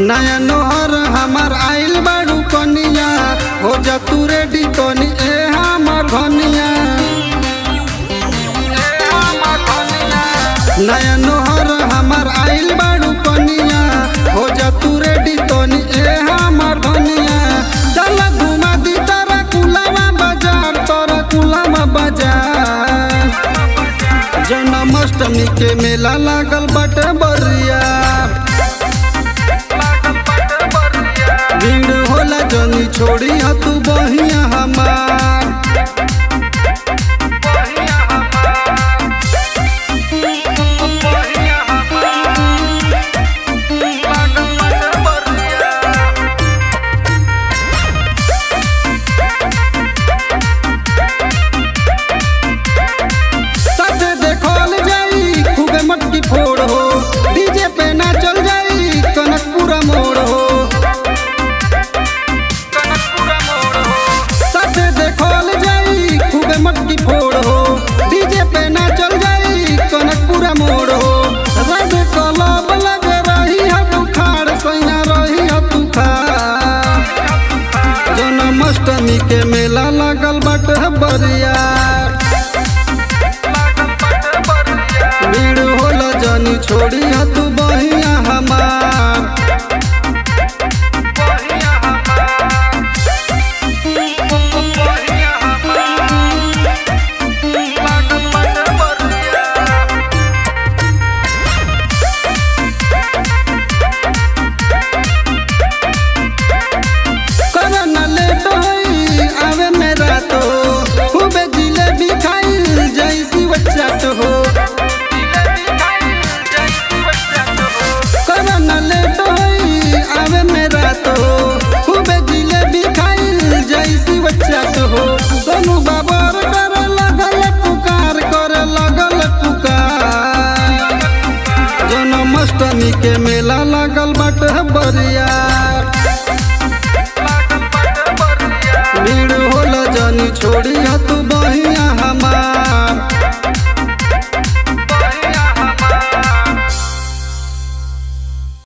नया नोहर हमार आइल बाड़ू कनिया हो जा तू रेडी तनी ए हमर धनिया नया नोहर हमार आइल बाड़ू कनिया हो जा तू रेडी तनी ए हमर धनिया चल घुमा दी तारा कुलावा बाजार तोरा कुलावा बाजार जन्माष्टमी के मेला लागल बाटे बरिया भीड़ होला जनी छोड़ी ह तू बहिया हमार साथे देखल जाई खूबे मटकी फोड़ हो डीजे पे ना चल जाई कनकपुरा मोड़ हो साथे देखल जाई खूबे मटकी फोड़ हो डीजे पे ना चल जाई कनकपुरा मोड़ हो रब कलब लगे रही है तू खाड़ सैया रही है तू खाड़ जन्माष्टमी के मेला लागल बाटे बरिया भीड़ होला जानी छोड़ी ह